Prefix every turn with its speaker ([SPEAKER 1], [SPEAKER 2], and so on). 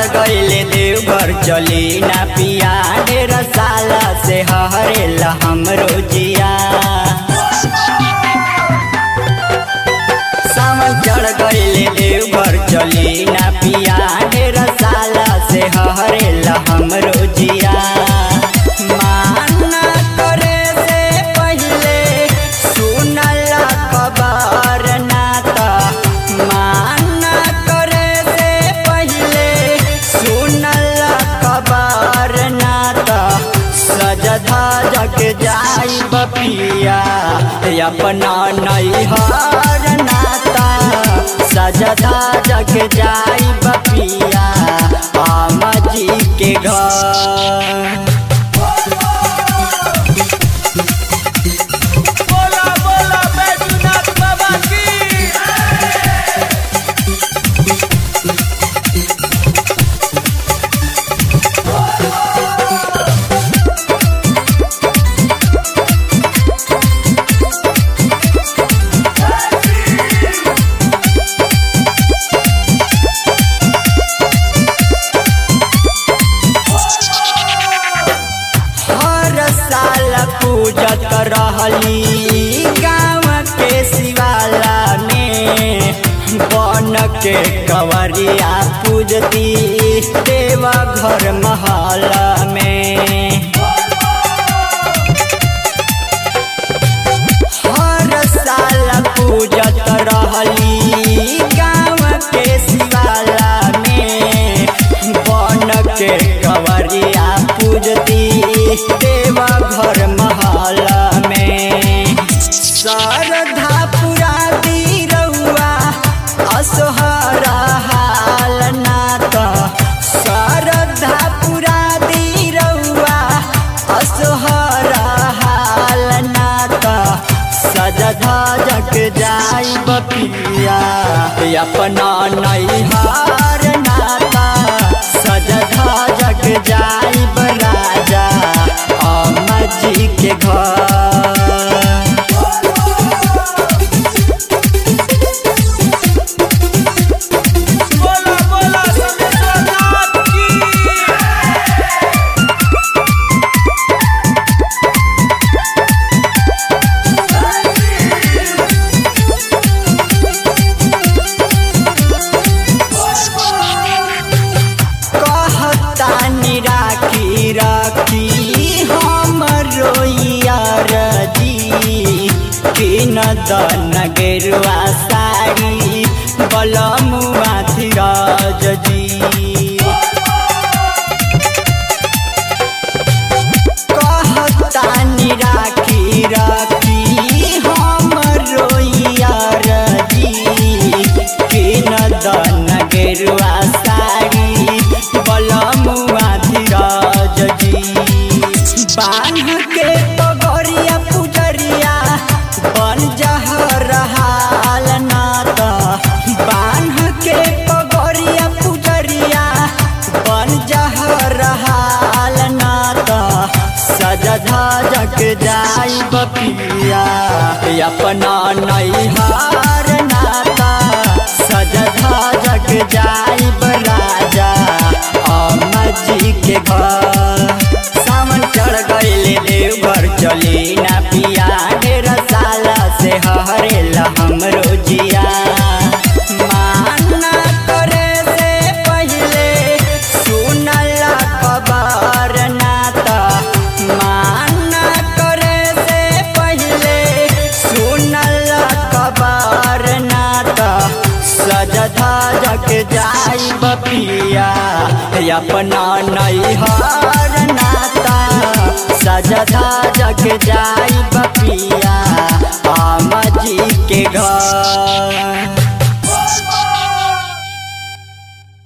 [SPEAKER 1] गईले देवघर चली ना पिया ढेर साल से हरेला हमरो जिया सावन चढ़ गईले देवघर चली ना पिया ढेर साल से हरेला हमरो जिया माना करे से पहिले सुनल खबर ना त माना करे से पहिले सुनल खबर ना त सजधा जग जाई बपिया अपना नैहर नाता सजधा जग जाई बपिया आमा जी के घर
[SPEAKER 2] बोला बोला बैजूनाथ बाबा की
[SPEAKER 1] हर साल पूजत रहली गाँव के शिवाला में बन के कवरिया पूजती देवा घर महल में हर साल पूजत रहली गाँव के शिवाला में बन के कवरिया पूजती देवा घर महल में श्रद्धा पुरा दी रउआ असोहर हाल नात श्रद्धा पुरा दी रउआ असोहर हाल नात सजधा जग जाई बपिया अपना नैहार नाता सजधा जग जाई राजा अम्मा जी के घर
[SPEAKER 2] बोला बोला समेश्वरनाथ की
[SPEAKER 1] कहतानी राखी राखी हमरो यार जी किन दन गेरुआ साड़ी बलमुआ धीरज जी कहतानी राखी राखी हमरो यार जी किन दन गेरुआ साड़ी बलमुआ धीरज जी बांध के पगरिया पुजरिया बन जहर हाल नात बांध के पगरिया पुजरिया बन जहर हाल नात सजधा जग जाई बपिया अपना नैहार नाता सजधा जग जाई राजा अम्मा जी के घर सावन चढ़ गईले देवघर चली ना पिया ढेर साल से हरेला हमरो जिया माना करे से पहिले सुनल खबर नाता माना करे से पहिले सुनल खबर नाता सजधा जग जाई बपिया अपना नैहर नाता सजधा जग जाई बपिया आमा जी के घर